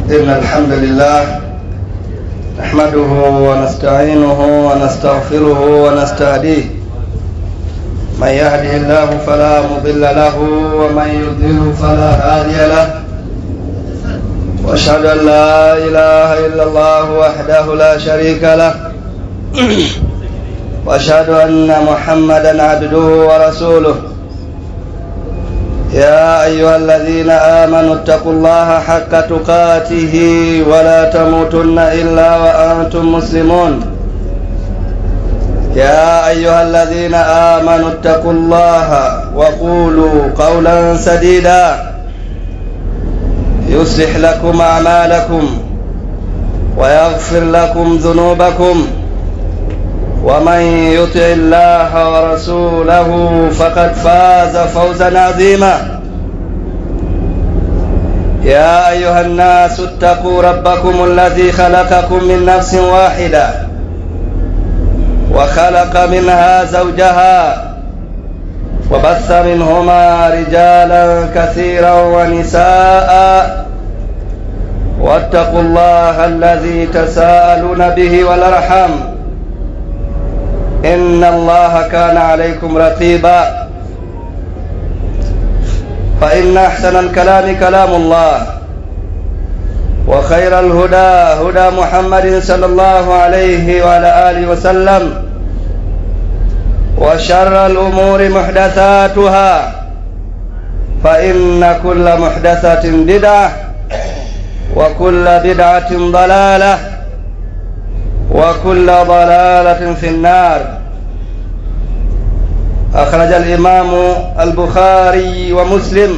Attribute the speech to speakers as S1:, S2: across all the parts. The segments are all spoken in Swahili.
S1: إن الحمد لله نحمده ونستعينه ونستغفره ونستهديه من يهده الله فلا مضل له ومن يضلل فلا هادي له واشهد ان لا اله الا الله وحده لا شريك له واشهد ان محمدا عبده ورسوله يا ايها الذين امنوا اتقوا الله حق تقاته ولا تموتن الا وانتم مسلمون يا ايها الذين امنوا اتقوا الله وقولوا قولا سديدا يصلح لكم اعمالكم ويغفر لكم ذنوبكم ومن يطع الله ورسوله فقد فاز فوزا عظيما يا ايها الناس اتقوا ربكم الذي خلقكم من نفس واحده وخلق منها زوجها وبث منهما رجالا كثيرا ونساء واتقوا الله الذي تساءلون به والارحام ان الله كان عليكم رقيبا فان احسن الكلام كلام الله وخير الهدى هدى محمد صلى الله عليه وعلى اله وسلم وشر الامور محدثاتها فان كل محدثه بدعه وكل بدعه ضلاله وكل ضلاله في النار اخرج الامام البخاري ومسلم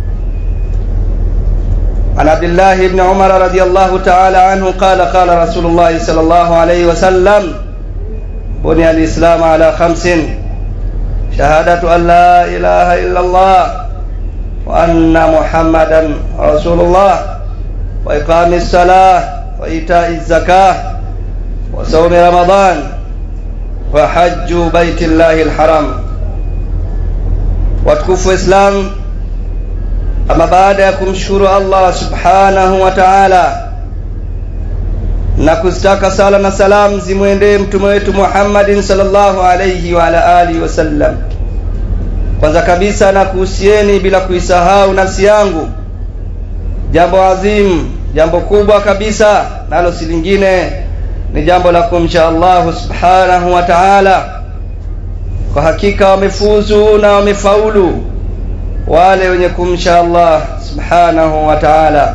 S1: عن عبد الله بن عمر رضي الله تعالى عنه قال قال رسول الله صلى الله عليه وسلم بني الإسلام على خمس شهادة أن لا إله إلا الله وأن محمدا رسول الله وإقام الصلاة وإيتاء الزكاة وصوم رمضان وحج بيت الله الحرام وتكف إسلام ama baada ya kumshukuru Allah subhanahu wa ta'ala na kuzitaka sala na salam zimwendee mtume wetu Muhammadin sallallahu alayhi wa ala alihi wasallam. Kwanza kabisa na kuhusieni bila kuisahau nafsi yangu jambo adhim, jambo kubwa kabisa, nalo si lingine ni jambo la kumcha Allah subhanahu wa ta'ala. Kwa hakika wamefuzu na wamefaulu wale wenye kumcha Allah subhanahu wa ta'ala.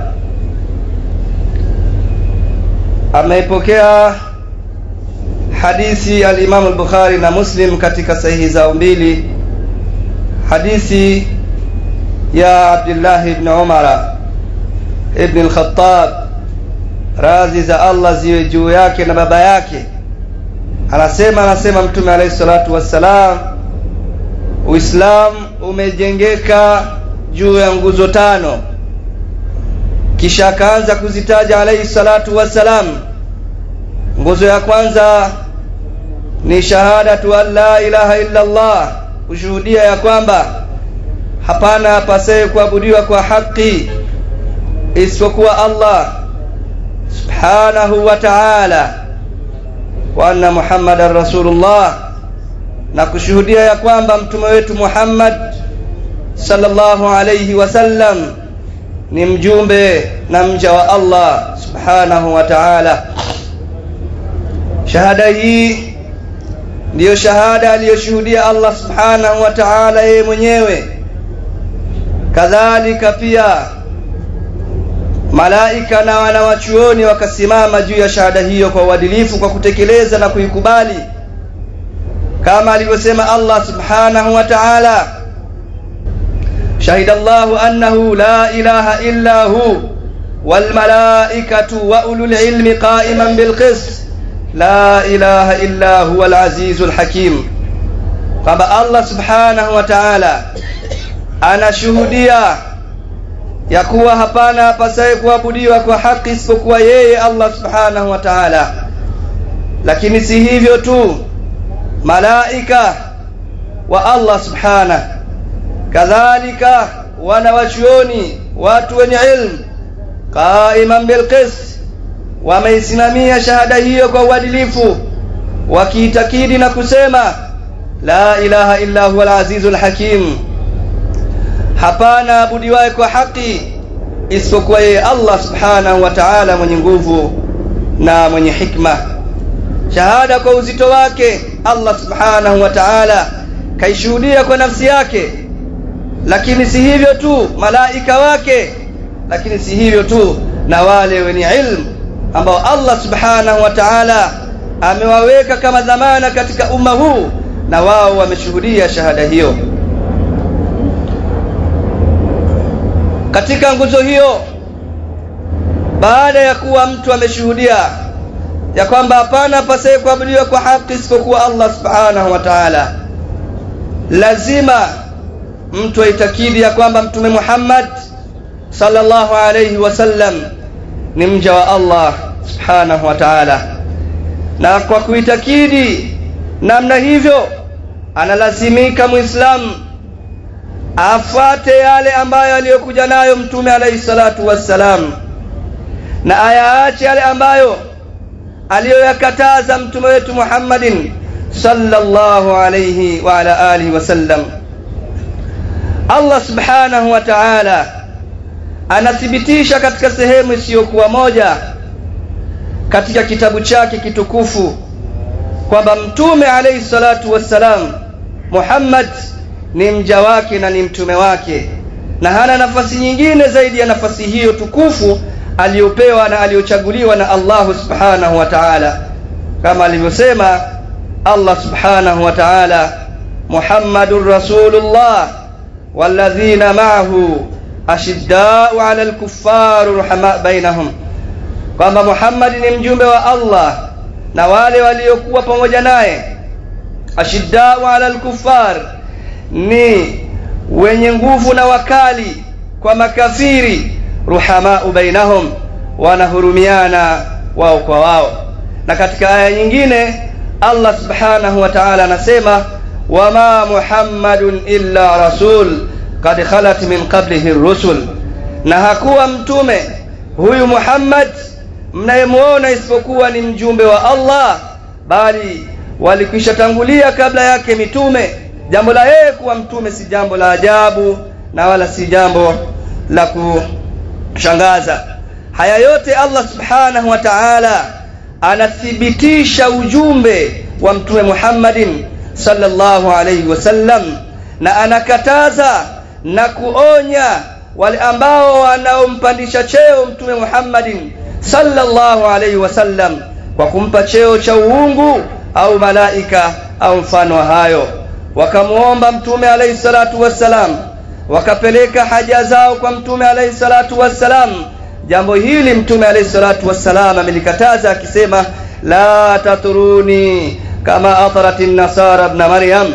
S1: Ameipokea hadithi al-Imam al-Bukhari na Muslim katika sahihi zao mbili, hadithi ya Abdullah ibn Umar ibn al-Khattab, radhi za Allah ziwe juu yake na baba yake, anasema anasema Mtume alayhi salatu wassalam Uislamu umejengeka juu ya nguzo tano, kisha akaanza kuzitaja alayhi salatu wassalam. Nguzo ya kwanza ni shahadatu an la ilaha illa Allah, kushuhudia ya kwamba hapana apasaye kuabudiwa kwa haki isipokuwa Allah subhanahu wa ta'ala, wa anna Muhammadan rasulullah na kushuhudia ya kwamba mtume wetu Muhammad sallallahu alayhi wasallam ni mjumbe na mja wa Allah subhanahu wa ta'ala. Shahada hii ndiyo shahada aliyoshuhudia Allah subhanahu wa ta'ala yeye mwenyewe. Kadhalika pia malaika na wanawachuoni wakasimama juu ya shahada hiyo kwa uadilifu kwa kutekeleza na kuikubali kama alivyosema Allah subhanahu wa ta'ala shahida Allahu annahu la ilaha illa hu wal malaikatu wa ulul ilmi qa'iman bil qist la ilaha illa huwa al azizul hakim kwamba Allah subhanahu wa ta'ala anashuhudia ya kuwa hapana apasaye kuabudiwa kwa haki isipokuwa yeye Allah subhanahu wa ta'ala lakini si hivyo tu malaika wa Allah subhanahu kadhalika wanawachuoni watu wenye ilmu qaiman bilqist wameisimamia shahada hiyo kwa uadilifu wakiitakidi na kusema la ilaha illa huwa al-azizul hakim hapana abudiwaye kwa haki isipokuwa yeye Allah subhanahu wa ta'ala mwenye nguvu na mwenye hikma shahada kwa uzito wake Allah subhanahu wa ta'ala kaishuhudia kwa nafsi yake lakini si hivyo tu malaika wake lakini si hivyo tu na wale wenye ilmu ambao Allah subhanahu wa ta'ala amewaweka kama dhamana katika umma huu na wao wameshuhudia shahada hiyo katika nguzo hiyo baada ya kuwa mtu ameshuhudia ya kwamba hapana pasaye kuabudiwa kwa haki isipokuwa Allah subhanahu wa ta'ala lazima mtu aitakidi ya kwamba mtume Muhammad sallallahu alayhi wasallam ni mja wa Allah subhanahu wa ta'ala na kwa kuitakidi namna hivyo analazimika muislamu afuate yale ambayo aliyokuja nayo mtume alayhi salatu wassalam na ayaache yale ambayo aliyoyakataza mtume wetu Muhammadin sallallahu alayhi wa ala alihi wasallam Allah subhanahu wa ta'ala anathibitisha katika sehemu isiyokuwa moja katika kitabu chake kitukufu kwamba mtume alayhi salatu wassalam Muhammad ni mja wake na ni mtume wake na hana nafasi nyingine zaidi ya nafasi hiyo tukufu aliyopewa na aliyochaguliwa na Allah subhanahu wa ta'ala kama alivyosema Allah subhanahu wa ta'ala Muhammadur Rasulullah walladhina ma'ahu ashiddau 'alal kuffari ruhama bainahum kwamba Muhammad ni mjumbe wa Allah na wale waliokuwa pamoja naye ashiddau 'alal kuffar ni wenye nguvu na wakali kwa makafiri ruhamau bainahum wanahurumiana wao kwa wao na katika aya nyingine Allah subhanahu wa ta'ala anasema wama muhammadun illa rasul qad khalat min qablihi rusul na hakuwa mtume huyu Muhammad mnayemuona isipokuwa ni mjumbe wa Allah bali walikwisha tangulia kabla yake mitume jambo la yeye kuwa mtume si jambo la ajabu na wala si jambo la kushangaza haya yote Allah subhanahu wa ta'ala anathibitisha ujumbe wa mtume Muhammadin sallallahu alayhi wasallam na anakataza na kuonya wale ambao wanaompandisha cheo mtume Muhammadin sallallahu alayhi wasallam kwa kumpa cheo cha uungu au malaika au mfano wa hayo wakamuomba mtume alayhi salatu wassalam wakapeleka haja zao kwa mtume alayhi salatu wassalam jambo hili mtume alayhi salatu wassalam amelikataza akisema la taturuni kama ataratin nasara ibn maryam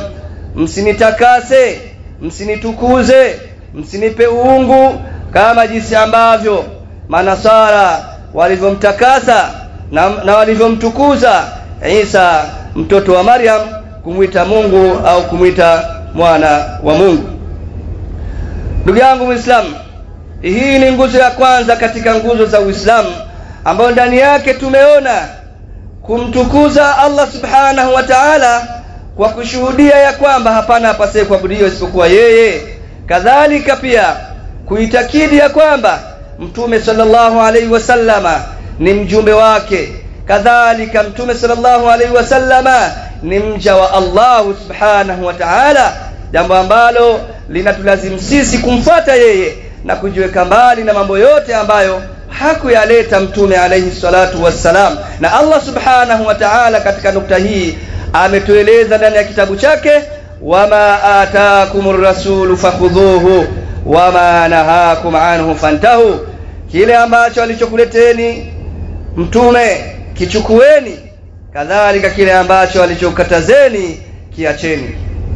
S1: msinitakase msinitukuze msinipe uungu kama jinsi ambavyo manasara walivyomtakasa na, na walivyomtukuza Isa mtoto wa Maryam kumwita Mungu au kumwita mwana wa Mungu ndugu yangu Muislamu hii ni nguzo ya kwanza katika nguzo za Uislamu ambayo ndani yake tumeona kumtukuza Allah subhanahu wa ta'ala kwa kushuhudia ya kwamba hapana apasaye kuabudiwa isipokuwa yeye kadhalika pia kuitakidi ya kwamba mtume sallallahu alaihi wasallama ni mjumbe wake kadhalika mtume sallallahu alaihi wasallama ni mja wa Allah subhanahu wa ta'ala jambo ambalo linatulazimu sisi kumfuata yeye na kujiweka mbali na mambo yote ambayo hakuyaleta mtume alayhi salatu wassalam na Allah subhanahu wa ta'ala katika nukta hii ametueleza ndani ya kitabu chake wama ataakumur rasulu fakhudhuhu wama nahakum anhu fantahu kile ambacho alichokuleteni mtume kichukueni kadhalika kile ambacho alichokatazeni kiacheni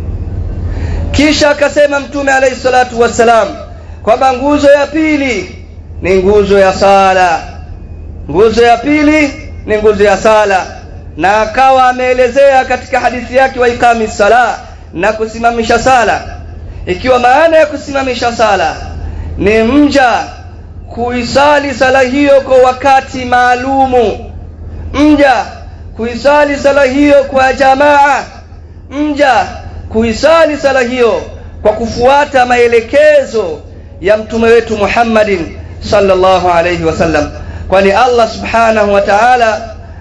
S1: kisha akasema mtume alayhi salatu wassalam kwamba nguzo ya pili ni nguzo ya sala nguzo ya pili ni nguzo ya sala na akawa ameelezea katika hadithi yake wa ikami sala na kusimamisha sala ikiwa maana ya kusimamisha sala ni mja kuisali sala hiyo kwa wakati maalumu mja kuisali sala hiyo kwa jamaa mja kuisali sala hiyo kwa kufuata maelekezo ya mtume wetu Muhammadin sallallahu alayhi wasallam kwani Allah subhanahu wa ta'ala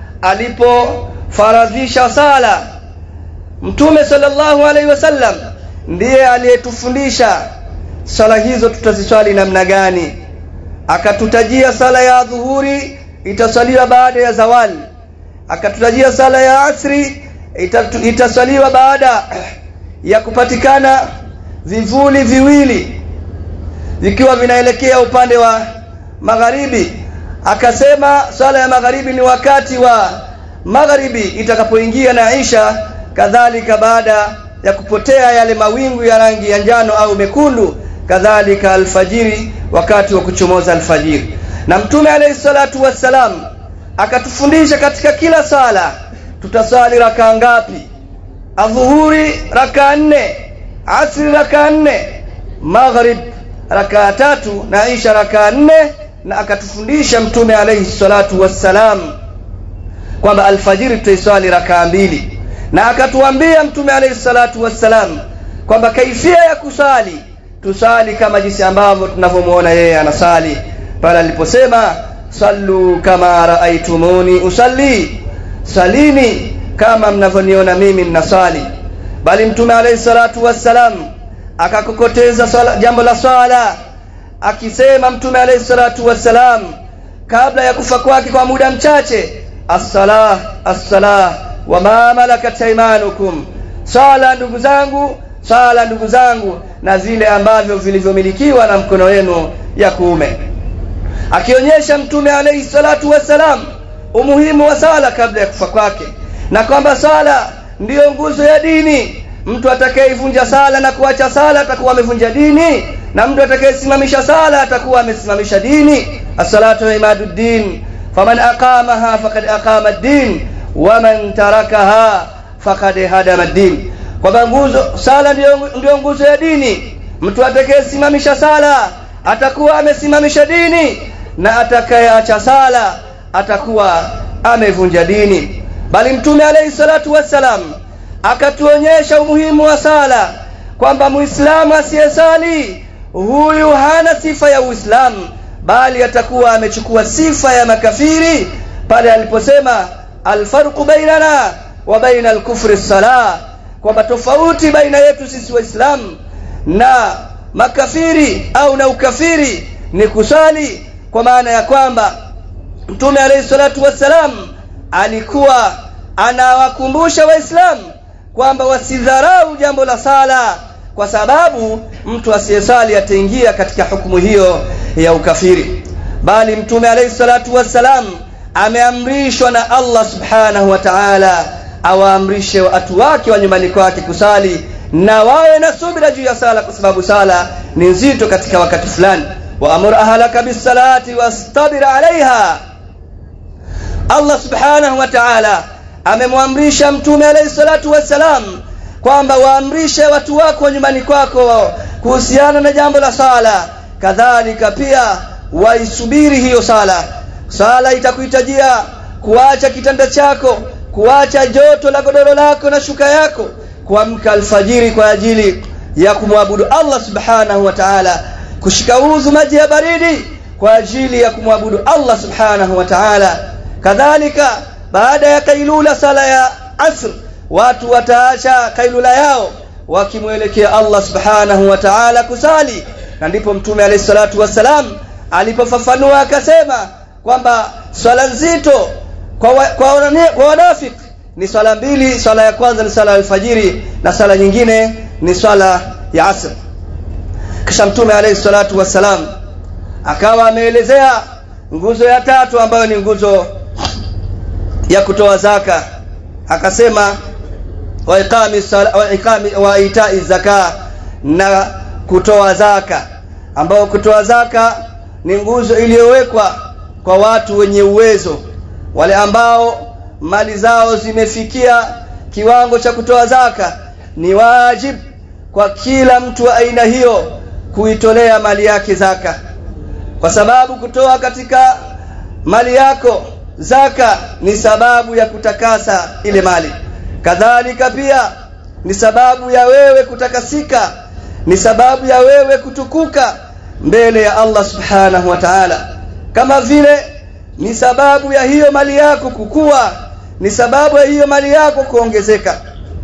S1: alipofaradhisha sala mtume sallallahu alayhi wasallam ndiye aliyetufundisha sala hizo tutaziswali namna gani akatutajia sala ya dhuhuri itasaliwa baada ya zawali akatutajia sala ya asri itasaliwa baada ya kupatikana vivuli viwili vikiwa vinaelekea upande wa magharibi akasema swala ya magharibi ni wakati wa magharibi itakapoingia na Isha kadhalika baada ya kupotea yale mawingu ya rangi ya njano au mekundu kadhalika alfajiri wakati wa kuchomoza alfajiri na mtume alayhi salatu wassalam akatufundisha katika kila sala tutasali raka ngapi adhuhuri raka nne asri raka nne maghrib raka tatu na isha raka nne na akatufundisha mtume alayhi salatu wassalam kwamba alfajiri tutaiswali raka mbili na akatuambia mtume alayhi salatu wassalam kwamba kaifia ya kusali tusali kama jinsi ambavyo tunavyomuona yeye anasali pale aliposema sallu kama raaitumuni usalli salini kama mnavyoniona mimi ninasali bali mtume alayhi salatu wassalam akakokoteza jambo la swala akisema mtume alayhi salatu wassalam kabla ya kufa kwake kwa muda mchache as-salah as-salah wa ma malakat aymanukum sala ndugu zangu sala ndugu zangu na zile ambavyo vilivyomilikiwa na mkono wenu ya kuume akionyesha mtume alayhi salatu wassalam umuhimu wa sala kabla ya kufa kwake na kwamba sala ndiyo nguzo ya dini mtu atakayeivunja sala na kuacha sala atakuwa amevunja dini na mtu atakayesimamisha sala atakuwa amesimamisha dini as-salatu imaduddin faman aqamaha faqad aqama ad-din waman tarakaha faqad hadama ad-din kwamba nguzo sala ndiyo, ndiyo nguzo ya dini mtu atakayesimamisha sala atakuwa amesimamisha dini na atakayeacha sala atakuwa amevunja dini bali mtume alayhi salatu wassalam akatuonyesha umuhimu wa sala kwamba muislamu asiyesali huyu hana sifa ya uislamu bali atakuwa amechukua sifa ya makafiri pale aliposema alfarqu bainana wa baina alkufri salah kwamba tofauti baina yetu sisi waislamu na makafiri au na ukafiri ni kusali kwa maana ya kwamba mtume alayhi salatu wassalam alikuwa anawakumbusha waislamu kwamba wasidharau jambo la sala kwa sababu mtu asiyesali ataingia katika hukumu hiyo ya ukafiri bali mtume alayhi salatu wassalam ameamrishwa na Allah subhanahu wa ta'ala awaamrishe watu wake wa nyumbani kwake kusali na wawe na subira juu ya sala kwa sababu sala ni nzito katika wakati fulani waamur ahlaka bisalati wastabir alaiha Allah subhanahu wa ta'ala amemwamrisha mtume alayhi salatu wassalam kwamba waamrishe watu wako nyumbani kwako kuhusiana na jambo la sala kadhalika pia waisubiri hiyo sala sala itakuhitajia kuacha kitanda chako kuacha joto la godoro lako na shuka yako kuamka alfajiri kwa ajili ya kumwabudu Allah subhanahu wa ta'ala kushika udhu maji ya baridi kwa ajili ya kumwabudu Allah subhanahu wa ta'ala kadhalika baada ya kailula sala ya asr watu wataacha kailula yao wakimwelekea Allah subhanahu wa ta'ala kusali na ndipo mtume alayhi salatu wassalam alipofafanua akasema kwamba swala nzito kwa wa, kwa, wanane, kwa wanafik ni swala mbili swala ya kwanza ni swala ya alfajiri na swala nyingine ni swala ya asr kisha mtume alayhi salatu wassalam akawa ameelezea nguzo ya tatu ambayo ni nguzo ya kutoa zaka akasema wa iqami wa iqami wa itai zaka na kutoa zaka ambao kutoa zaka ni nguzo iliyowekwa kwa watu wenye uwezo wale ambao mali zao zimefikia kiwango cha kutoa zaka ni wajib kwa kila mtu wa aina hiyo kuitolea mali yake zaka kwa sababu kutoa katika mali yako zaka ni sababu ya kutakasa ile mali kadhalika pia ni sababu ya wewe kutakasika ni sababu ya wewe kutukuka mbele ya Allah subhanahu wa ta'ala kama vile ni sababu ya hiyo mali yako kukua ni sababu ya hiyo mali yako kuongezeka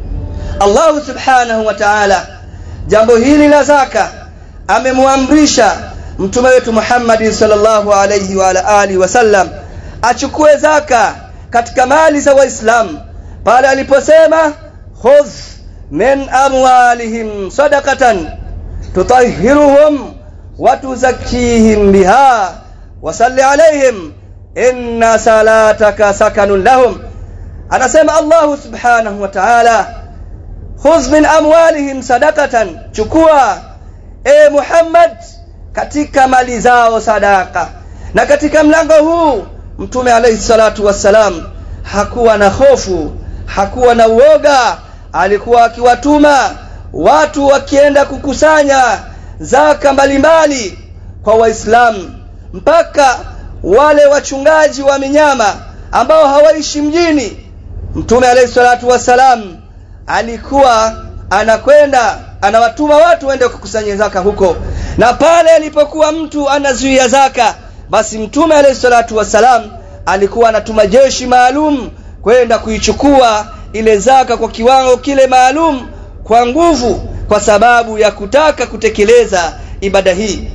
S1: Allah subhanahu wa ta'ala jambo hili la zaka amemwamrisha mtume wetu Muhammad sallallahu alayhi wa ala alihi wasallam achukue zaka katika mali za waislamu pale aliposema khudh min amwalihim sadaqatan tutahhiruhum wa tuzakkihim biha wa salli alayhim inna salataka sakanun lahum anasema Allah subhanahu wa ta'ala khudh min amwalihim sadaqatan chukua e Muhammad katika mali zao sadaka na katika mlango huu mtume alayhi salatu wassalam hakuwa na hofu hakuwa na uoga alikuwa akiwatuma watu wakienda kukusanya zaka mbalimbali kwa waislamu mpaka wale wachungaji wa minyama ambao hawaishi mjini mtume alayhi salatu wassalam alikuwa anakwenda anawatuma watu waende kukusanya zaka huko na pale alipokuwa mtu anazuia zaka basi mtume alayhi salatu wassalam alikuwa anatuma jeshi maalum kwenda kuichukua ile zaka kwa kiwango kile maalum kwa nguvu kwa sababu ya kutaka kutekeleza ibada hii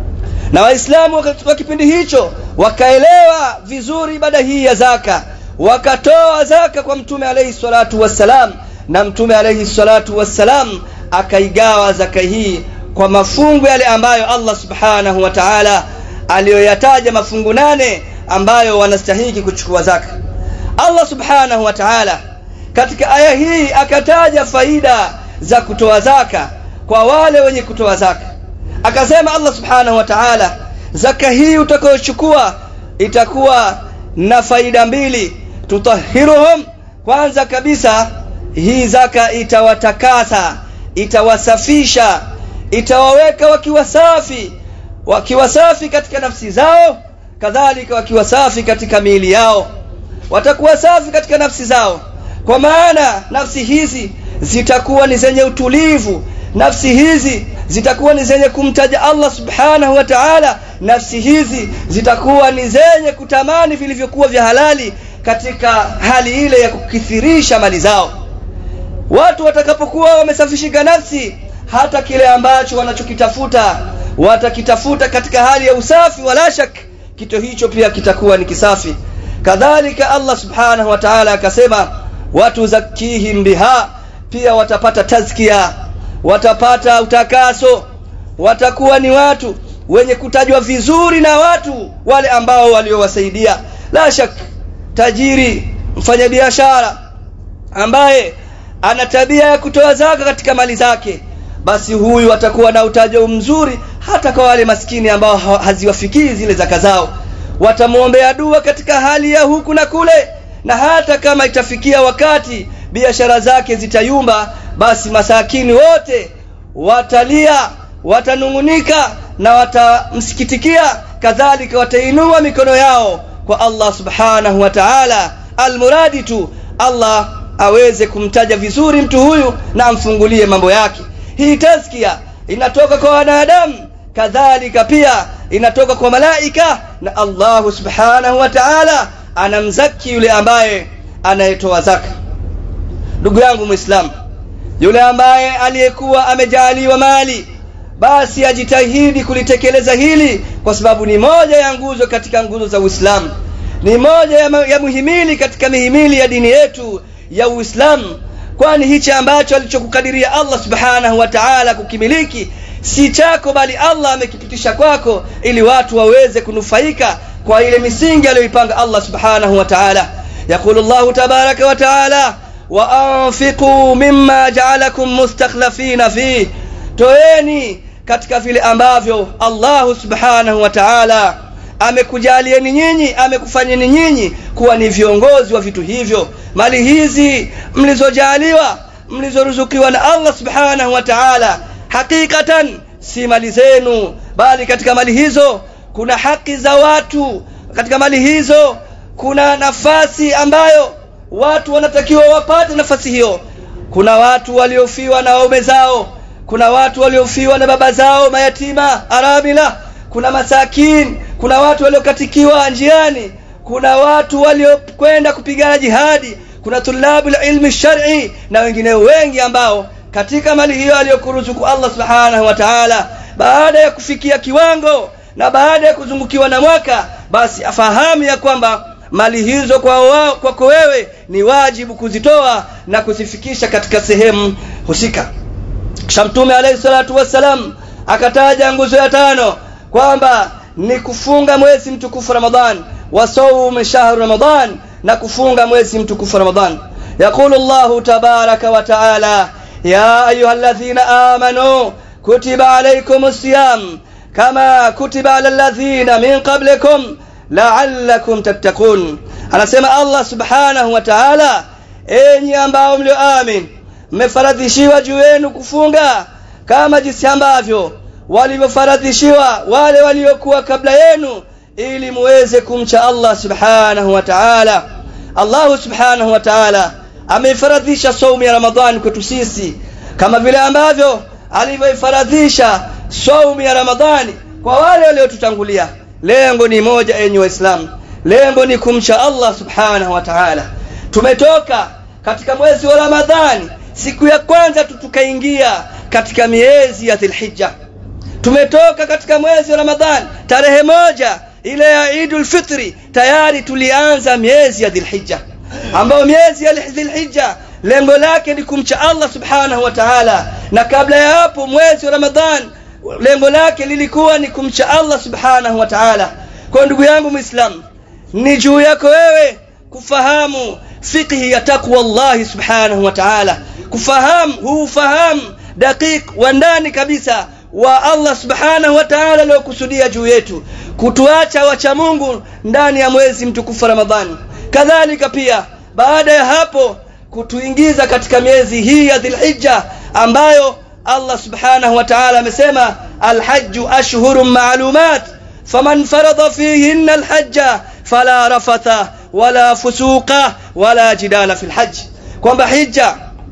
S1: na waislamu wa kipindi hicho wakaelewa vizuri ibada hii ya zaka wakatoa zaka kwa mtume alayhi salatu wassalam na mtume alayhi salatu wassalam akaigawa zaka hii kwa mafungu yale ambayo Allah subhanahu wa ta'ala aliyoyataja mafungu nane ambayo wanastahiki kuchukua zaka Allah subhanahu wa ta'ala katika aya hii akataja faida za kutoa zaka kwa wale wenye kutoa zaka akasema Allah subhanahu wa ta'ala zaka hii utakayochukua itakuwa na faida mbili tutahiruhum kwanza kabisa hii zaka itawatakasa itawasafisha itawaweka wakiwa safi wakiwa safi katika nafsi zao kadhalika wakiwa safi katika miili yao watakuwa safi katika nafsi zao kwa maana nafsi hizi zitakuwa ni zenye utulivu nafsi hizi zitakuwa ni zenye kumtaja Allah subhanahu wa ta'ala nafsi hizi zitakuwa ni zenye kutamani vilivyokuwa vya halali katika hali ile ya kukithirisha mali zao watu watakapokuwa wamesafishika nafsi hata kile ambacho wanachokitafuta watakitafuta katika hali ya usafi wala shak kitu hicho pia kitakuwa ni kisafi kadhalika Allah subhanahu wa ta'ala akasema watu zakihim biha pia watapata tazkia watapata utakaso watakuwa ni watu wenye kutajwa vizuri na watu wale ambao waliowasaidia la shak tajiri mfanyabiashara ambaye ana tabia ya kutoa zaka katika mali zake basi huyu atakuwa na utajo mzuri hata kwa wale maskini ambao haziwafikii zile zaka zao watamwombea dua katika hali ya huku na kule na hata kama itafikia wakati biashara zake zitayumba basi masakini wote watalia watanungunika na watamsikitikia kadhalika watainua mikono yao kwa Allah subhanahu wa ta'ala almuradi tu Allah aweze kumtaja vizuri mtu huyu na amfungulie mambo yake hii tazkia inatoka kwa wanadamu kadhalika pia inatoka kwa malaika na Allah subhanahu wa ta'ala anamzaki yule ambaye anayetoa zaka ndugu yangu muislamu yule ambaye aliyekuwa amejaliwa mali basi ajitahidi kulitekeleza hili kwa sababu ni moja ya nguzo katika nguzo za Uislamu ni moja ya, ya muhimili katika mihimili ya dini yetu ya Uislamu kwani hichi ambacho alichokukadiria Allah subhanahu wa ta'ala kukimiliki si chako bali Allah amekipitisha kwako ili watu waweze kunufaika kwa ile misingi aliyoipanga Allah subhanahu wa ta'ala يقول الله تبارك وتعالى وأنفقوا مما جعلكم مستخلفين فيه toeni katika vile ambavyo Allah subhanahu wa ta'ala amekujalieni nyinyi amekufanyeni nyinyi kuwa ni viongozi wa vitu hivyo mali hizi mlizojaliwa mlizoruzukiwa na Allah subhanahu wa ta'ala hakikatan si mali zenu bali katika mali hizo kuna haki za watu katika mali hizo kuna nafasi ambayo watu wanatakiwa wapate nafasi hiyo kuna watu waliofiwa na waume zao kuna watu waliofiwa na baba zao mayatima arabila kuna masakin kuna watu waliokatikiwa njiani kuna watu waliokwenda kupigana jihadi kuna tulabu ilmi shar'i na wengine wengi ambao katika mali hiyo aliyokuruzuku Allah subhanahu wa ta'ala baada ya kufikia kiwango na baada ya kuzungukiwa na mwaka basi afahamu ya kwamba mali hizo kwa wao kwako wewe ni wajibu kuzitoa na kuzifikisha katika sehemu husika kisha mtume alayhi salatu wassalam akataja nguzo ya tano kwamba ni kufunga mwezi mtukufu Ramadhan wa sawm shahr Ramadhan na kufunga mwezi mtukufu Ramadhan يقول الله تبارك وتعالى يا أيها الذين آمنوا كتب عليكم الصيام كما كتب على الذين من قبلكم لعلكم تتقون anasema Allah subhanahu wa ta'ala enyi ambao mlioamin mmefaradhishiwa juu yenu kufunga kama jinsi ambavyo walivyofaradhishiwa wale waliokuwa kabla yenu ili muweze kumcha Allah subhanahu wa ta'ala Allah subhanahu wa ta'ala ameifaradhisha saumu ya Ramadhani kwetu sisi kama vile ambavyo alivyoifaradhisha saumu ya Ramadhani kwa wale waliotutangulia lengo ni moja enyi waislamu lengo ni kumcha Allah subhanahu wa ta'ala tumetoka katika mwezi wa Ramadhani siku ya kwanza tukaingia katika miezi ya Dhulhijja tumetoka katika mwezi wa Ramadhani tarehe moja ile ya Eidul Fitri tayari tulianza miezi ya Dhulhijja ambayo miezi ya Dhulhijja lengo lake ni kumcha Allah subhanahu wa ta'ala na kabla ya hapo mwezi wa Ramadhan lengo lake lilikuwa ni kumcha Allah subhanahu wa ta'ala kwa ndugu yangu muislam ni juu yako wewe kufahamu fiqhi ya takwa Allah subhanahu wa ta'ala kufahamu huu fahamu dakik wa ndani kabisa wa Allah subhanahu wa ta'ala aliyokusudia juu yetu kutuacha wacha Mungu ndani ya mwezi mtukufu Ramadhani kadhalika pia baada ya hapo kutuingiza katika miezi hii ya Dhulhijja ambayo Allah subhanahu wa ta'ala amesema alhajju ashhurun ma'lumat faman farada fihinna alhajja fala rafatha wala fusuqa wala jidala fil hajj kwamba hija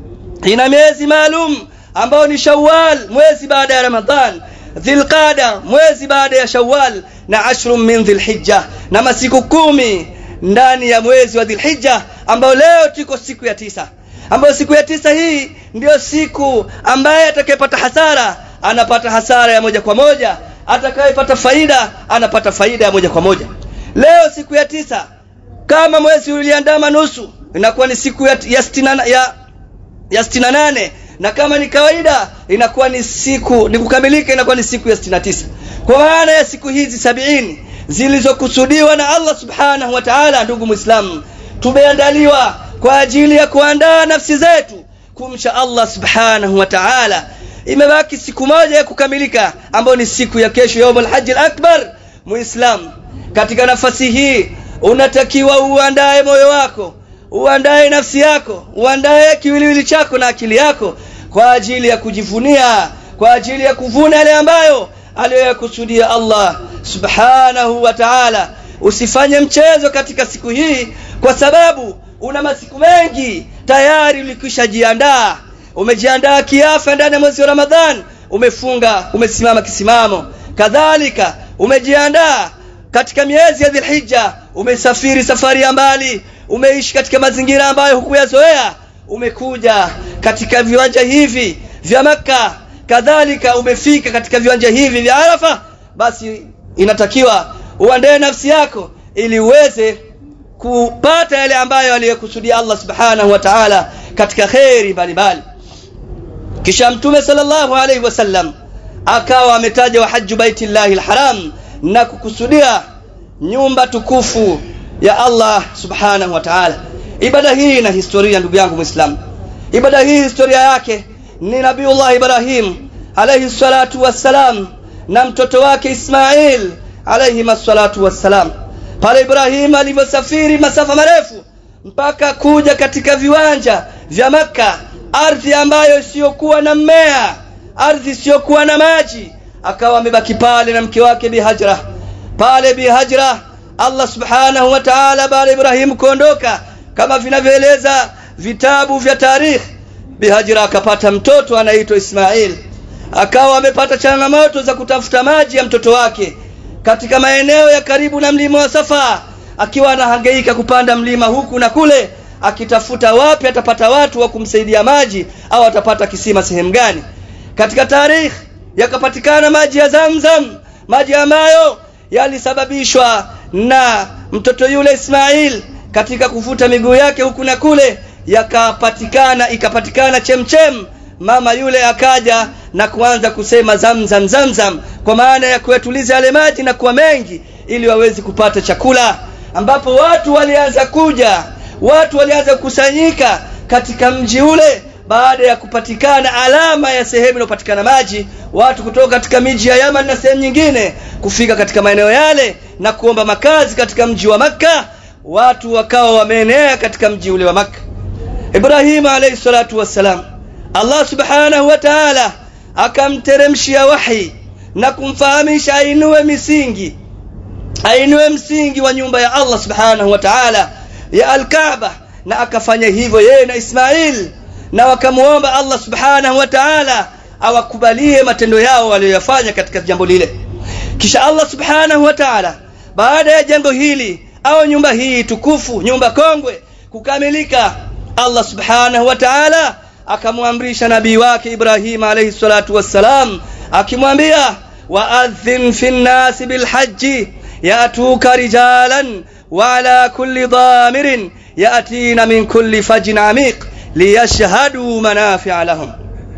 S1: ina miezi maalum ambao ni Shawwal mwezi baada ya Ramadhan Dhulqada mwezi baada ya Shawwal na ashrun min Dhulhijja na masiku kumi ndani ya mwezi wa Dhulhijja ambao leo tuko siku ya tisa ambayo siku ya tisa hii ndiyo siku ambaye atakayepata hasara anapata hasara ya moja kwa moja atakayepata faida anapata faida ya moja kwa moja leo siku ya tisa kama mwezi uliandama nusu inakuwa ni siku ya, ya, stina, ya, ya stina nane na kama ni kawaida inakuwa ni siku ni kukamilika inakuwa ni siku ya stina tisa kwa maana ya siku hizi sabiini zilizokusudiwa na Allah subhanahu wa ta'ala ndugu muislamu tumeandaliwa kwa ajili ya kuandaa nafsi zetu kumcha Allah subhanahu wa ta'ala imebaki siku moja ya kukamilika ambayo ni siku ya kesho yaumul hajj akbar muislam katika nafasi hii unatakiwa uandae moyo wako uandae nafsi yako uandae kiwiliwili chako na akili yako kwa ajili ya kujivunia kwa ajili ya kuvuna yale ambayo aliyoyakusudia Allah subhanahu wa ta'ala usifanye mchezo katika siku hii kwa sababu una masiku mengi tayari ulikwisha jiandaa umejiandaa kiafya ndani ya mwezi wa Ramadhan umefunga umesimama kisimamo kadhalika umejiandaa katika miezi ya Dhulhijja umesafiri safari ya mbali umeishi katika mazingira ambayo hukuyazoea umekuja katika viwanja hivi vya Makka kadhalika umefika katika viwanja hivi vya Arafa basi inatakiwa uandae nafsi yako ili uweze kupata yale ambayo aliyokusudia Allah subhanahu wa ta'ala katika khairi mbalimbali kisha mtume sallallahu alaihi wasallam akawa ametaja wa hajju baitillahi alharam na kukusudia nyumba tukufu ya Allah subhanahu wa ta'ala ibada hii ina historia ndugu yangu muislam ibada hii historia yake ni nabiullah ibrahim alayhi salatu wassalam na mtoto wake ismail alayhi salatu wassalam pale ibrahim alivyosafiri masafa marefu mpaka kuja katika viwanja vya makka ardhi ambayo isiyokuwa na mmea ardhi isiyokuwa na maji akawa amebaki pale na mke wake bihajra pale bihajra Allah subhanahu wa ta'ala baada Ibrahim kuondoka kama vinavyoeleza vitabu vya tarikh bihajra akapata mtoto anaitwa Ismail akawa amepata changamoto za kutafuta maji ya mtoto wake katika maeneo ya karibu na mlima wa Safa akiwa anahangaika kupanda mlima huku na kule akitafuta wapi atapata watu wa kumsaidia maji au atapata kisima sehemu gani katika tarikh yakapatikana maji ya Zamzam maji ambayo yalisababishwa na mtoto yule Ismail katika kuvuta miguu yake huku na kule yakapatikana ikapatikana chemchem mama yule akaja na kuanza kusema zamzam zamzam kwa maana ya kuyatuliza yale maji na kuwa mengi ili waweze kupata chakula ambapo watu walianza kuja watu walianza kukusanyika katika mji ule baada ya kupatikana alama ya sehemu inayopatikana maji watu kutoka katika miji ya Yaman na sehemu nyingine kufika katika maeneo yale na kuomba makazi katika mji wa Makka watu wakawa wameenea katika mji ule wa Makka Ibrahim alayhi salatu wassalam Allah subhanahu wa ta'ala akamteremshia wahi na kumfahamisha ainue misingi ainue msingi wa nyumba ya Allah subhanahu wa ta'ala ya al-Kaaba na akafanya hivyo yeye na Ismail na wakamuomba Allah subhanahu wa ta'ala awakubalie matendo yao waliyofanya katika jambo lile kisha Allah subhanahu wa ta'ala baada ya jengo hili au nyumba hii tukufu nyumba kongwe kukamilika Allah subhanahu wa ta'ala akamwamrisha nabii wake Ibrahim alayhi salatu wassalam akimwambia waadhin fi nnasi bilhajji yatuka rijalan wa ala kulli dhamirin yatina min kulli fajin amiq liyashhadu manafi'a lahum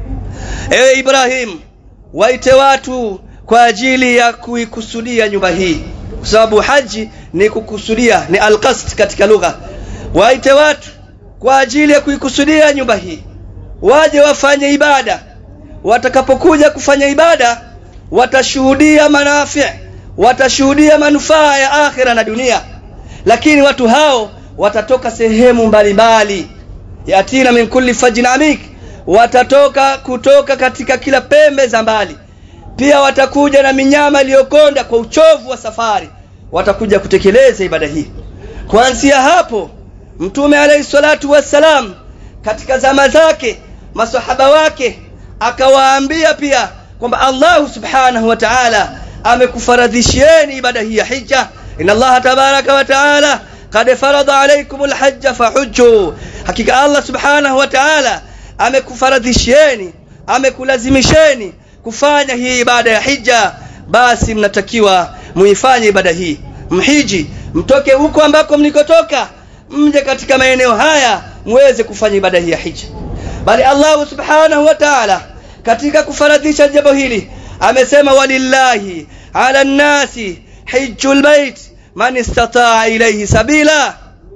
S1: ewe Ibrahim waite watu kwa ajili ya kuikusudia nyumba hii kwa sababu haji ni kukusudia ni alqasd katika lugha waite watu kwa ajili ya kuikusudia nyumba hii waje wafanye ibada watakapokuja kufanya ibada watashuhudia manafi watashuhudia manufaa ya akhira na dunia lakini watu hao watatoka sehemu mbalimbali yatina min kulli fajin amik watatoka kutoka katika kila pembe za mbali pia watakuja na minyama iliyokonda kwa uchovu wa safari watakuja kutekeleza ibada hii kuanzia hapo mtume alayhi salatu wassalam katika zama zake masahaba wake akawaambia pia kwamba Allah subhanahu wa ta'ala amekufaradhishieni ibada hii ya hija inna Allah tabaraka wa ta'ala qad farada alaykum alhajj fahujju hakika Allah subhanahu wa ta'ala amekufaradhishieni amekulazimisheni kufanya hii ibada ya hija basi mnatakiwa muifanye ibada hii mhiji mtoke huko ambako mlikotoka mje katika maeneo haya muweze kufanya ibada hii ya hija bali Allah subhanahu wa ta'ala katika kufaradhisha jambo hili amesema walillahi ala nnasi hijjul bait man istata'a ilayhi sabila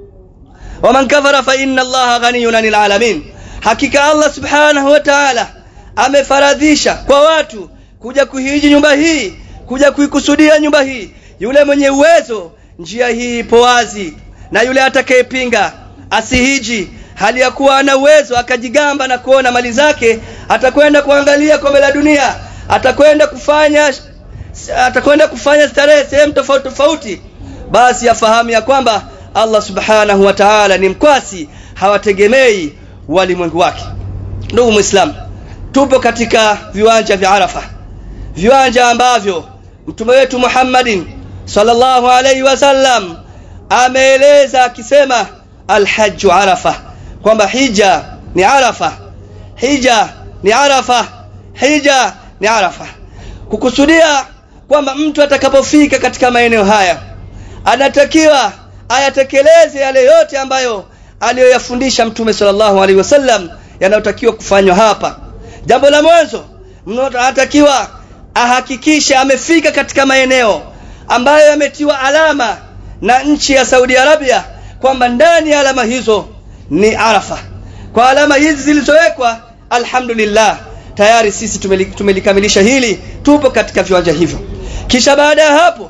S1: waman kafara fa inna allaha ghaniyun 'anil alamin hakika Allah subhanahu wa ta'ala amefaradhisha kwa watu kuja kuhiji nyumba hii kuja kuikusudia nyumba hii yule mwenye uwezo njia hii ipo wazi na yule atakayepinga asihiji hali ya kuwa ana uwezo akajigamba na kuona mali zake atakwenda kuangalia kombe la dunia atakwenda kufanya atakwenda kufanya starehe sehemu tofauti tofauti basi afahamu ya kwamba Allah subhanahu wa ta'ala ni mkwasi hawategemei walimwengu wake ndugu muislam tupo katika viwanja vya Arafa viwanja ambavyo mtume wetu Muhammadin sallallahu alaihi wasallam ameeleza akisema alhajju arafa kwamba hija ni arafa hija ni arafa hija ni arafa kukusudia kwamba mtu atakapofika katika maeneo haya anatakiwa ayatekeleze yale yote ambayo aliyoyafundisha mtume sallallahu alaihi wasallam yanayotakiwa kufanywa hapa jambo la mwanzo mtu anatakiwa ahakikishe amefika katika maeneo ambayo yametiwa alama na nchi ya Saudi Arabia kwamba ndani ya alama hizo ni Arafa. Kwa alama hizi zilizowekwa, alhamdulillah, tayari sisi tumelikamilisha hili, tupo katika viwanja hivyo. Kisha baada ya hapo,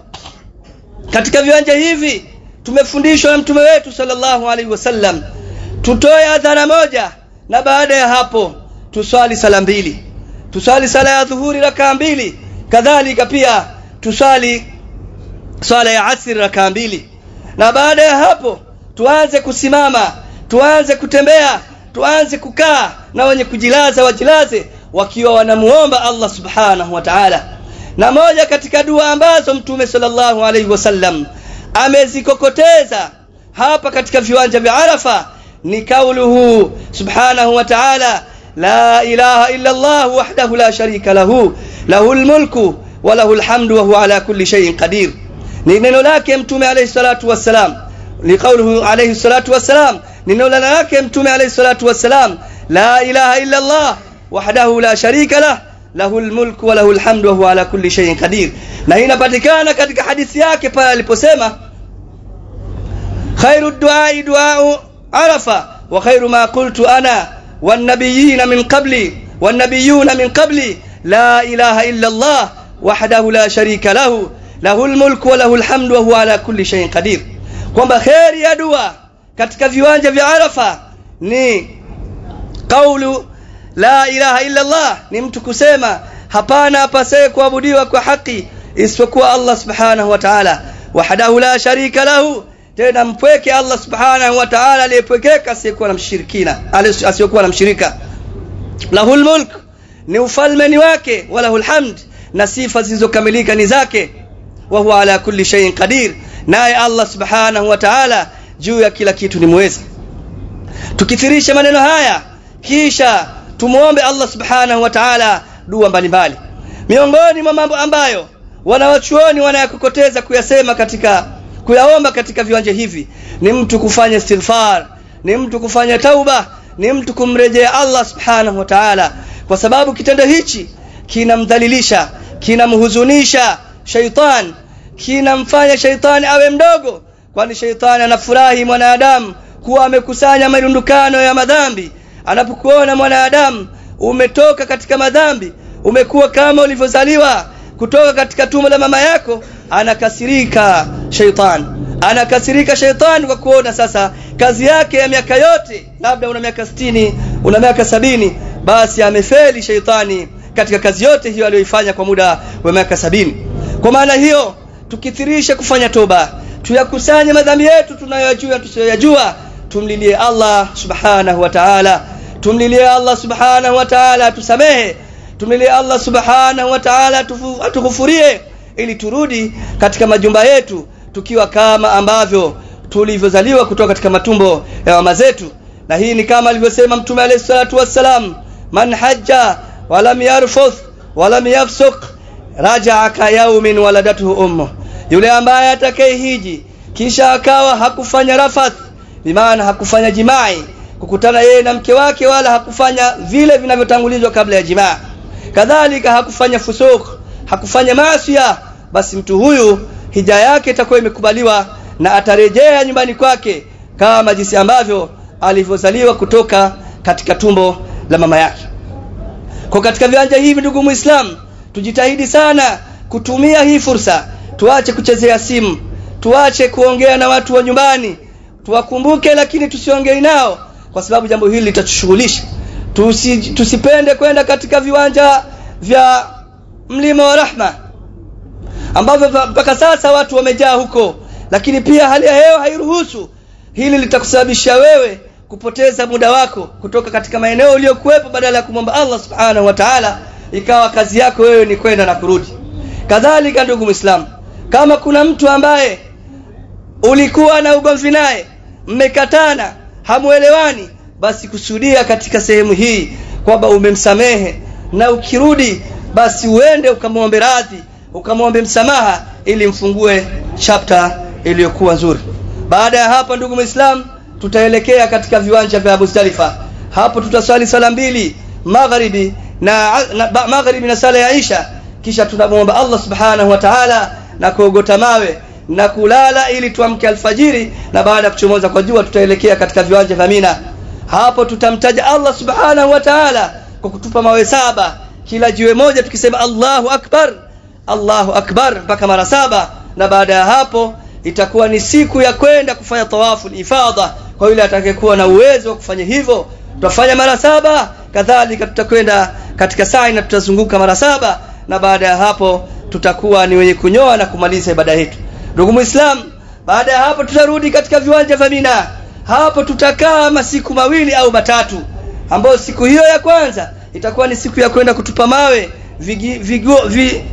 S1: katika viwanja hivi tumefundishwa na mtume wetu sallallahu alaihi wasallam tutoe adhana moja, na baada ya hapo tuswali sala mbili, tuswali sala ya dhuhuri rakaa mbili, kadhalika pia tuswali swala ya asri rakaa mbili na baada ya hapo tuanze kusimama tuanze kutembea tuanze kukaa na wenye kujilaza wajilaze wakiwa wanamuomba Allah subhanahu wa ta'ala na moja katika dua ambazo mtume sallallahu alaihi wasallam amezikokoteza hapa katika viwanja vya Arafa ni kauluhu subhanahu wa ta'ala la ilaha illa Allah wahdahu la sharika lahu lahul mulku wa lahul hamdu wa huwa ala kulli shay'in qadir ni neno lake mtume alayhi salatu wassalam ni kauluhu alayhi salatu wassalam ni neno lake mtume alayhi salatu wassalam la ilaha illa Allah wahdahu la sharika lah lahul mulku wa lahul hamdu wa huwa ala kulli shay'in qadir na hii inapatikana katika hadithi yake pale aliposema khairu du'a du'a arafa wa khairu ma qultu ana wan nabiyyin min qabli wan nabiyyun min qabli la ilaha illa Allah wahdahu la sharika lahu lahul mulku wa lahul hamdu wa huwa ala kulli shay'in qadir kwamba khairi ya dua katika viwanja vya Arafa ni kaulu la ilaha illa Allah ni mtu kusema hapana apasaye kuabudiwa kwa haki isipokuwa Allah subhanahu wa ta'ala wahdahu la sharika lahu tena mpweke Allah subhanahu wa ta'ala aliyepwekeka asiyekuwa na mshirikina asiyokuwa na mshirika lahul mulk ni ufalme ni wake walahul hamd na sifa zilizokamilika ni zake wa huwa ala kulli shay'in qadir naye Allah subhanahu wa ta'ala juu ya kila kitu ni muweza tukithirisha maneno haya kisha tumuombe Allah subhanahu wa ta'ala dua mbalimbali miongoni mwa mambo ambayo wanawachuoni wanayakokoteza kuyasema katika kuyaomba katika viwanja hivi ni mtu kufanya istighfar ni mtu kufanya tauba ni mtu kumrejea Allah subhanahu wa ta'ala kwa sababu kitendo hichi kinamdhalilisha kinamhuzunisha shaitan kinamfanya shaitani awe mdogo kwani shaitani anafurahi mwanadamu kuwa amekusanya marundukano ya madhambi anapokuona mwanadamu umetoka katika madhambi umekuwa kama ulivyozaliwa kutoka katika tumbo la mama yako anakasirika shaitan anakasirika shaitan kwa kuona sasa kazi yake ya miaka yote labda una miaka sitini una miaka sabini basi amefeli shaitani katika kazi yote hiyo aliyoifanya kwa muda wa miaka sabini kwa maana hiyo tukithirisha kufanya toba tuyakusanye madhambi yetu tunayojua tusiyoyajua tumlilie Allah subhanahu wa ta'ala tumlilie Allah subhanahu wa ta'ala tusamehe tumlilie Allah subhanahu wa ta'ala atukufurie ili turudi katika majumba yetu tukiwa kama ambavyo tulivyozaliwa kutoka katika matumbo ya mama zetu na hii ni kama alivyosema mtume alayhi salatu wassalam man hajja walam yarfuth walam yafsuk raja'a ka yawmin waladatuhu ummu yule ambaye atakayehiji kisha akawa hakufanya rafath bimaana hakufanya jimai kukutana yeye na mke wake wala hakufanya vile vinavyotangulizwa kabla ya jimaa kadhalika hakufanya fusuk hakufanya maasiya basi mtu huyu hija yake itakuwa imekubaliwa na atarejea nyumbani kwake kama jinsi ambavyo alivyozaliwa kutoka katika tumbo la mama yake kwa katika viwanja hivi ndugu muislam tujitahidi sana kutumia hii fursa tuache kuchezea simu tuache kuongea na watu wa nyumbani tuwakumbuke lakini tusiongei nao kwa sababu jambo hili litatushughulisha Tusi, tusipende kwenda katika viwanja vya mlima wa rahma ambavyo mpaka sasa watu wamejaa huko lakini pia hali ya hewa hairuhusu hili litakusababisha wewe kupoteza muda wako kutoka katika maeneo uliyokuwepo badala ya kumwomba Allah subhanahu wa ta'ala ikawa kazi yako wewe ni kwenda na kurudi kadhalika ndugu muislamu kama kuna mtu ambaye ulikuwa na ugomvi naye mmekatana hamuelewani basi kusudia katika sehemu hii kwamba umemsamehe na ukirudi basi uende ukamwombe radhi ukamwombe msamaha ili mfungue chapter iliyokuwa nzuri baada ya hapa ndugu muislam tutaelekea katika viwanja vya Muzdalifa hapo tutaswali sala mbili magharibi na, na magharibi na sala ya Isha kisha tunamwomba Allah subhanahu wa ta'ala na kuogota mawe na kulala ili tuamke alfajiri na baada ya kuchomoza kwa jua tutaelekea katika viwanja vya Mina hapo tutamtaja Allah subhanahu wa ta'ala kwa kutupa mawe saba kila jiwe moja tukisema Allahu akbar Allahu akbar mpaka mara saba na baada ya hapo itakuwa ni siku ya kwenda kufanya tawafu ifadha kwa yule atakayekuwa na uwezo wa kufanya hivyo tutafanya mara saba kadhalika tutakwenda katika sa'i na tutazunguka mara saba na baada ya hapo tutakuwa ni wenye kunyoa na kumaliza ibada yetu ndugu muislam baada ya hapo tutarudi katika viwanja vya Mina hapo tutakaa masiku mawili au matatu ambayo siku hiyo ya kwanza itakuwa ni siku ya kwenda kutupa mawe vigi, vigo, vi,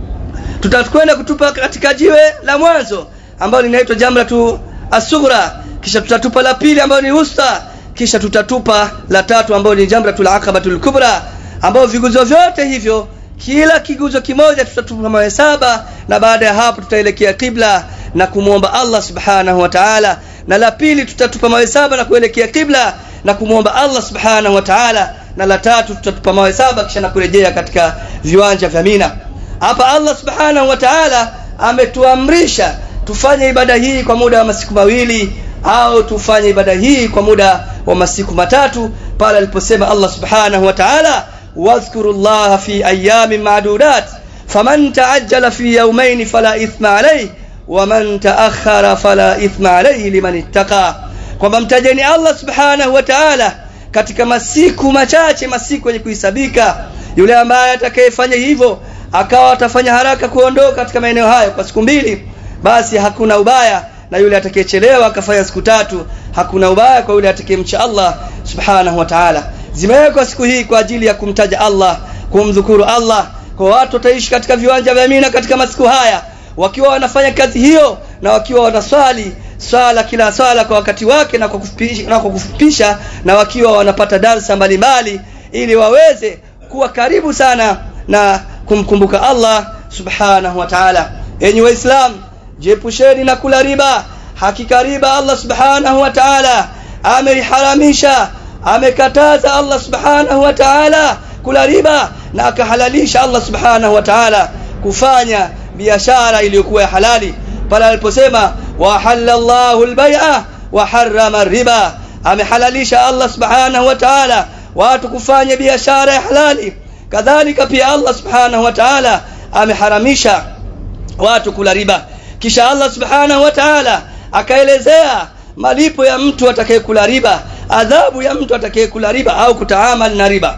S1: tutakwenda kutupa katika jiwe la mwanzo ambalo linaitwa jamratu asughra kisha tutatupa la pili ambalo ni usta kisha tutatupa la tatu ambalo ni jamratul aqabatul kubra ambao viguzo vyote hivyo kila kiguzo kimoja tutatupa mawe saba na baada ya hapo tutaelekea kibla na kumwomba Allah subhanahu wa ta'ala na la pili tutatupa mawe saba na kuelekea kibla na kumwomba Allah subhanahu wa ta'ala na la tatu tutatupa mawe saba kisha na kurejea katika viwanja vya Mina hapa Allah subhanahu wa ta'ala ametuamrisha tufanye ibada hii kwa muda wa masiku mawili au tufanye ibada hii kwa muda wa masiku matatu pale aliposema Allah subhanahu wa ta'ala wadhkurullaha fi ayamin ma'dudat faman ta'ajjala fi yawmayn fala ithma alayhi waman ta'akhkhara fala ithma alayhi liman ittaqa kwamba mtajeni Allah subhanahu wa ta'ala katika masiku machache masiku yenye kuhisabika yule ambaye atakayefanya hivyo akawa atafanya haraka kuondoka katika maeneo hayo kwa siku mbili basi hakuna ubaya na yule atakayechelewa akafanya siku tatu hakuna ubaya kwa yule atakayemcha Allah subhanahu wa ta'ala zimewekwa siku hii kwa ajili ya kumtaja Allah kumdhukuru Allah kwa watu wataishi katika viwanja vya Mina katika masiku haya wakiwa wanafanya kazi hiyo na wakiwa wanaswali swala kila swala kwa wakati wake na kwa kufupisha na, kwa kufupisha, na wakiwa wanapata darsa mbalimbali ili waweze kuwa karibu sana na kumkumbuka Allah subhanahu wa ta'ala enyi waislamu jiepusheni na kula riba hakika riba Allah subhanahu wa ta'ala ameiharamisha amekataza Allah subhanahu wa ta'ala kula riba na akahalalisha Allah subhanahu wa ta'ala kufanya biashara iliyokuwa ya halali pale aliposema wa halallahu albay'a wa harrama riba amehalalisha Allah subhanahu wa ta'ala watu kufanya biashara ya halali kadhalika pia Allah subhanahu wa ta'ala ameharamisha watu kula riba kisha Allah subhanahu wa ta'ala akaelezea malipo ya mtu atakayekula riba adhabu ya mtu atakayekula riba au kutaamal na riba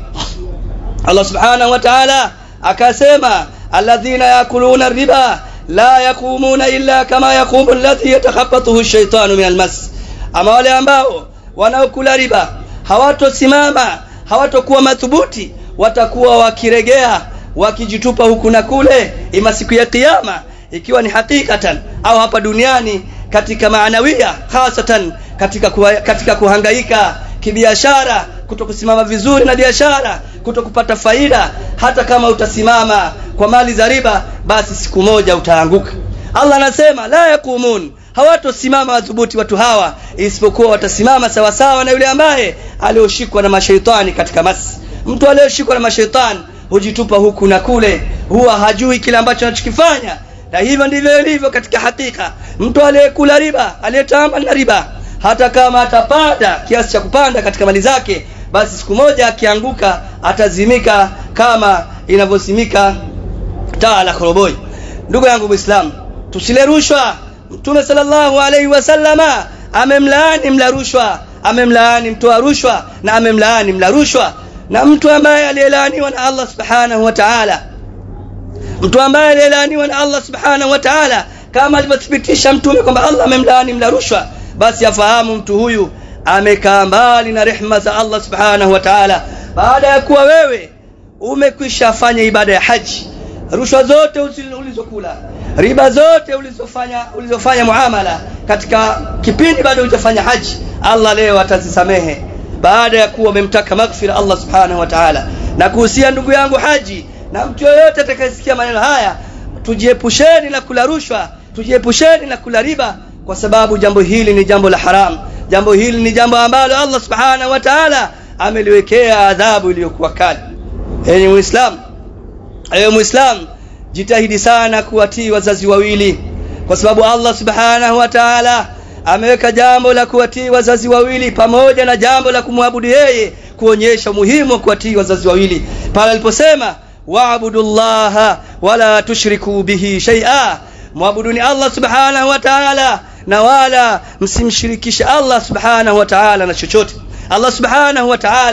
S1: Allah subhanahu wa ta'ala akasema alladhina yakuluna riba la yakumuna illa kama yakumu alladhi yatakhabbathu ash-shaytanu min al-mas ama wale ambao wanaokula riba hawatosimama hawatokuwa madhubuti watakuwa wakiregea wakijitupa huku na kule ima siku ya kiyama ikiwa ni hakikatan au hapa duniani katika maanawia hasatan katika kuwa, katika kuhangaika kibiashara kutokusimama vizuri na biashara kutokupata faida hata kama utasimama kwa mali za riba basi siku moja utaanguka Allah anasema la yakumun hawatosimama madhubuti watu hawa isipokuwa watasimama sawa sawa na yule ambaye alioshikwa na mashaitani katika masi mtu aliyoshikwa na mashaitani hujitupa huku na kule huwa hajui kile ambacho anachokifanya na hivyo ndivyo ilivyo katika hakika mtu aliyekula riba aliyetamba na riba hata kama atapanda kiasi cha kupanda katika mali zake basi siku moja akianguka atazimika kama inavyozimika taa la koroboi ndugu yangu muislamu tusile rushwa mtume sallallahu alaihi wasallama amemlaani mla rushwa amemlaani mtoa rushwa na amemlaani mla rushwa na mtu ambaye aliyelaaniwa na Allah subhanahu wa ta'ala mtu ambaye aliyelaaniwa na Allah subhanahu wa ta'ala kama alivyothibitisha mtume kwamba Allah amemlaani mla rushwa basi afahamu mtu huyu amekaa mbali na rehma za Allah subhanahu wa ta'ala baada ya kuwa wewe umekwisha fanya ibada ya haji rushwa zote ulizokula riba zote ulizofanya ulizofanya muamala katika kipindi bado hujafanya haji Allah leo atazisamehe baada ya kuwa umemtaka maghfira Allah subhanahu wa ta'ala na kuhusia ndugu yangu haji na mtu yoyote atakayesikia maneno haya tujiepusheni na kula rushwa tujiepusheni na kula riba kwa sababu jambo hili ni jambo la haram jambo hili ni jambo ambalo Allah subhanahu wa ta'ala ameliwekea adhabu iliyokuwa kali enyi muislam ewe muislam jitahidi sana kuwatii wazazi wawili kwa sababu Allah subhanahu wa ta'ala ameweka jambo la kuwatii wazazi wawili pamoja na jambo la kumwabudu yeye kuonyesha umuhimu wa kuwatii wazazi wawili pale aliposema wa'budullaha wala tushriku bihi shay'a mwabuduni Allah subhanahu wa ta'ala na wala msimshirikishe Allah subhanahu wa ta'ala na chochote Allah subhanahu wa ta'ala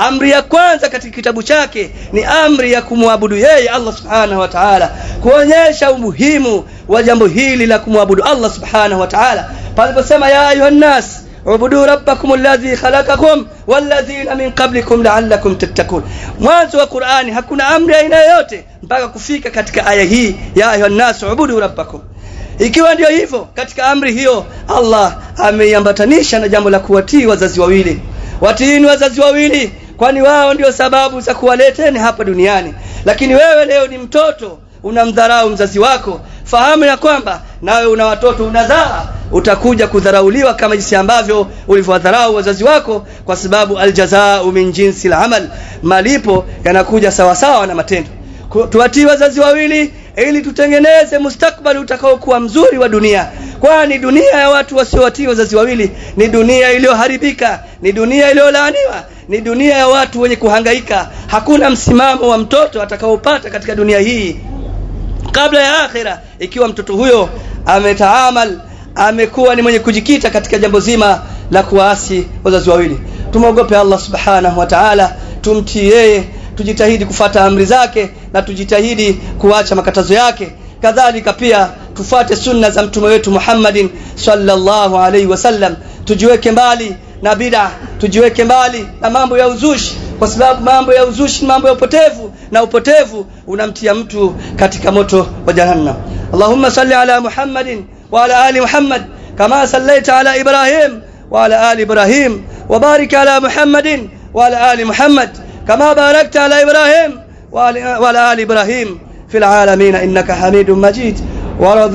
S1: amri ya kwanza katika kitabu chake ni amri ya kumwabudu yeye Allah subhanahu wa ta'ala kuonyesha umuhimu wa jambo hili la kumwabudu Allah subhanahu wa ta'ala paliposema ya ayuhan nas ubudu rabbakum alladhi khalaqakum walladhina min qablikum la'allakum tattaqun mwanzo wa Qur'ani hakuna amri aina yoyote mpaka kufika katika aya hii ya ayuhan nas ubudu rabbakum ikiwa ndio hivyo katika amri hiyo Allah ameiambatanisha na jambo la kuwatii wazazi wawili watiini wazazi wawili kwani wao ndio sababu za kuwaleteni hapa duniani lakini wewe leo ni mtoto unamdharau mzazi wako fahamu ya kwamba nawe una watoto unazaa utakuja kudharauliwa kama jinsi ambavyo ulivyowadharau wazazi wako kwa sababu aljazaa min jinsi al-amal malipo yanakuja sawasawa na matendo tuwatii wazazi wawili ili tutengeneze mustakbali utakaokuwa mzuri wa dunia kwani dunia ya watu wasiowatii wazazi wawili ni dunia iliyoharibika ni dunia iliyolaaniwa ni dunia ya watu wenye kuhangaika hakuna msimamo wa mtoto atakaopata katika dunia hii kabla ya akhira ikiwa mtoto huyo ametaamal amekuwa ni mwenye kujikita katika jambo zima la kuasi wazazi wawili tumwogope Allah subhanahu wa ta'ala tumtii yeye tujitahidi kufata amri zake na tujitahidi kuacha makatazo yake kadhalika pia tufate sunna za mtume wetu Muhammadin sallallahu alaihi wasallam tujiweke mbali na bid'a tujiweke mbali na mambo ya uzushi kwa sababu mambo ya uzushi mambo ya upotevu na upotevu unamtia mtu katika moto wa jahannam Allahumma salli ala Muhammadin wa ala ali Muhammad kama sallaita ala Ibrahim wa ala ali Ibrahim wa barik ala Muhammadin wa ala ali Muhammad كما باركت على إبراهيم وعلى آل إبراهيم في العالمين إنك حميد مجيد ورضي,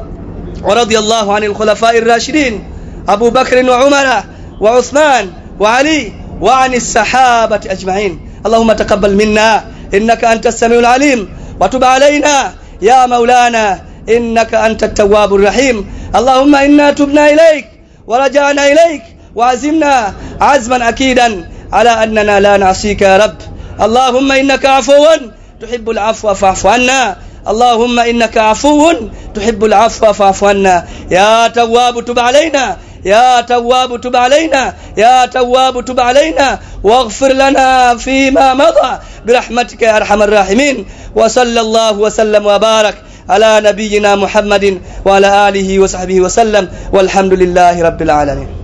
S1: ورضي الله عن الخلفاء الراشدين أبو بكر وعمر وعثمان وعلي وعن السحابة أجمعين اللهم تقبل منا إنك أنت السميع العليم وتب علينا يا مولانا إنك أنت التواب الرحيم اللهم إنا تبنا إليك ورجعنا إليك وعزمنا عزما أكيدا على أننا لا نعصيك يا رب اللهم إنك عفو تحب العفو فاعف عنا اللهم إنك عفو تحب العفو فاعف عنا يا تواب تب علينا يا تواب تب علينا يا تواب تب علينا واغفر لنا فيما مضى برحمتك يا أرحم الراحمين وصلى الله وسلم وبارك على نبينا محمد وعلى آله وصحبه وسلم والحمد لله رب العالمين